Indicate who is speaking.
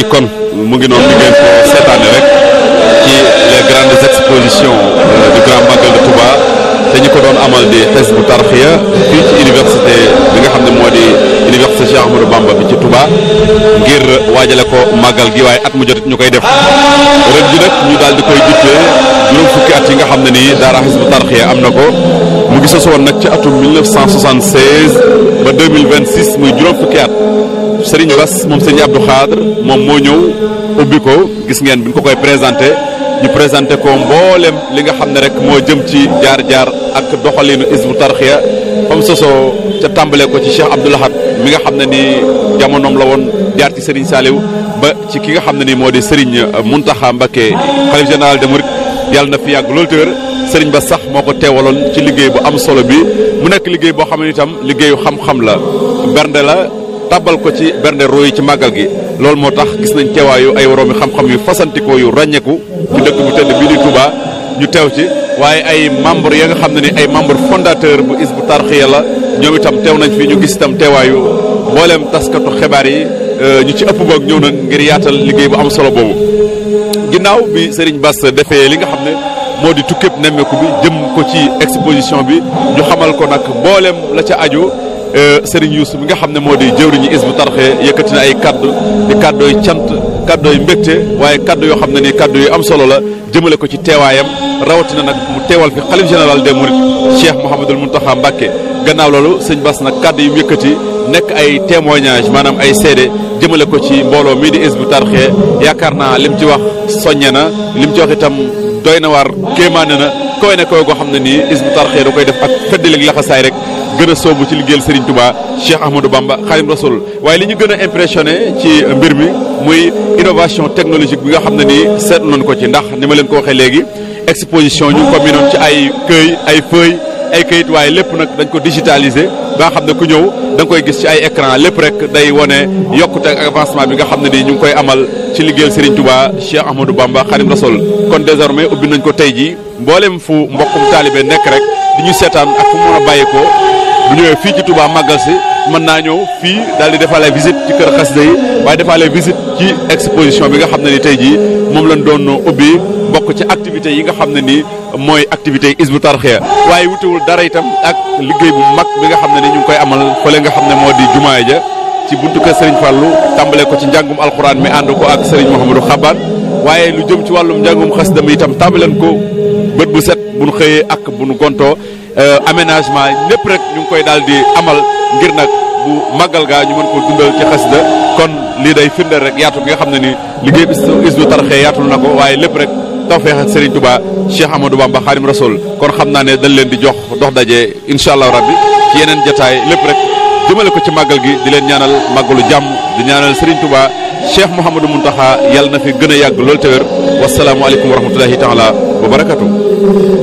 Speaker 1: kon mu ngi noonu ngeen ko seetaane rek ci les grandes expositions du grand magal de Touba te ñu ko doon amal di Hizbut Tarqiyyah fii ci université bi nga xam ne moo di université Cheikh Ahmadou Bamba bi ci Touba ngir waajale ko màggal gi waaye at mu jotit ñu koy def ren ji nag ñu daal di koy juttee juróom fukki at yi nga xam ne nii daara Hizbut Tarqiyyah am na ko mu ngi sos woon nag ci atum 1976 ba 2026 muy juróom fukki at Serigne Bass moom Serigne Abdou Khadre moom moo ñëw ubbi ko gis ngeen bi ñu ko koy présenté ñu présenté ko mboolem li nga xam ne rek moo jëm ci jaar-jaar ak doxalinu Hizbut Tarqiyyah comme sosoo ca tàmbale ko ci Cheikh Abdou Lahad mi nga xam ne ni jamonoom la woon jaar ci Serigne Saliou ba ci ki nga xam ne ni moo di Serigne Mountakha Mbacké xalif général de Mouride yàlla na fi yàgg loolu te wér Serigne Bass sax moo ko teewaloon ci liggéey bu am solo bi mu nekk liggéey boo xam ne itam liggéeyu xam-xam la bernde la tàbbal ko ci bernde roy ci màggal gi loolu moo tax gis nañ teewaayu ay woroomi xam-xam yu fasantikoo yu ràññeeku ci dëkk bu tedd bii di Touba ñu teew ci waaye ay membre ya nga xam ne ni ay membre fondateur bu Hizbut Tarqiyyah la ñoom itam teew nañ fi ñu gis itam teewaayu mbooleem taskatu xibaar yi ñu ci ëpp boog ñëw nañ ngir yaatal liggéey bu am solo boobu ginnaaw bi Serigne Bass defee li nga xam ne moo di tukkéb nemmeeku bi jëm ko ci exposition bi ñu xamal ko nag mbooleem la ca aju Serigne Youssou mi nga xam ne moo di jëwriñu Hizbut Tarqiyyah yëkkati na ay kaddu di kaddu yu cant kaddu yu mbégte waaye kaddu yoo xam ne ni kaddu yu am solo la jëmale ko ci teewaayam rawatina nag mu teewal fi xalif général des Mourides Cheikh Mouhamadul Mountakha Mbacké gannaaw loolu sëñ Bass nag kaddu yu mu yëkkati nekk ay témoignage maanaam ay seede jëmale ko ci mbooloo mii di Hizbut Tarqiyyah yaakaar naa lim ci wax soññe na lim ci wax itam doy na waar kéemaane na koy ne koy goo xam ne nii Hizbut Tarqiyyah da koy def ak feddalik laxasaay rek gën a soobu ci liggéeyal Serigne Touba Cheikh Ahmadou Bamba Khadim Rasoul waaye li ñu gën a impressionné ci mbir mi muy innovation technologique bi nga xam ne nii seetlu nañ ko ci ndax ni ma leen ko waxee léegi exposition ñu ngi ko minoon ci ay këy ay feuille ay këyit waaye lépp nag dañ ko digitalisé ba nga xam ne ku ñëw da nga koy gis ci ay écran lépp rek day wone yokkute ak avancement bi nga xam ne nii ñu ngi koy amal ci liggéeyal Serigne Touba Cheikh Ahmadou Bamba Khadim Rasoul kon désormais ubbi nañ ko tey jii mboolem fu mbokkum taalibe nekk rek di ñu seetaan ak fu mu mën a bàyyeekoo bu ñëwee fii ci Touba màggal si mën naa ñëw fii daal di defaale visite ci kër xasida yi waaye defaale visite ci exposition bi nga xam ne ni tey jii moom lañ doon ubbi bokk ci activités yi nga xam ne nii mooy activités yi Hizbut Tarqiyyah waaye wutewul dara itam ak liggéey bu mag bi nga xam ne ni ñu ngi koy amal fële nga xam ne moo di jumaay ja ci buntu kër Serigne Fallou tàmbale ko ci njàngum alxuraan mi ànd ko ak Serigne Mouhamadou Xabaat waaye lu jëm ci wàllum njàngum xasida mi itam tàmbaleen ko bët bu set bu nu xëyee ak bu nu gontoo aménagement lépp rek ñu ngi koy daal di amal ngir nag bu màggal gaa ñu mën ko dundal ci xasida kon lii day firndeel rek yaatu gi nga xam ne ni liggéey bi Hizbut Tarqiyyah yaatul na ko waaye lépp rek tawfeex ak Serigne Touba Cheikh Amadou Bamba Khadim Rasoul kon xam naa ne dañ leen di jox dox daje incha allah rabbi ci yeneen jataay lépp rek jëmale ko ci màggal gi di leen ñaanal màggalu jàmm di ñaanal Serigne Touba Cheikh Mouhamadou Mountakha yàlla na fi gën a yàgg loolu te wér wasalaamualeykum wa rahmatullahi taala wa barakatu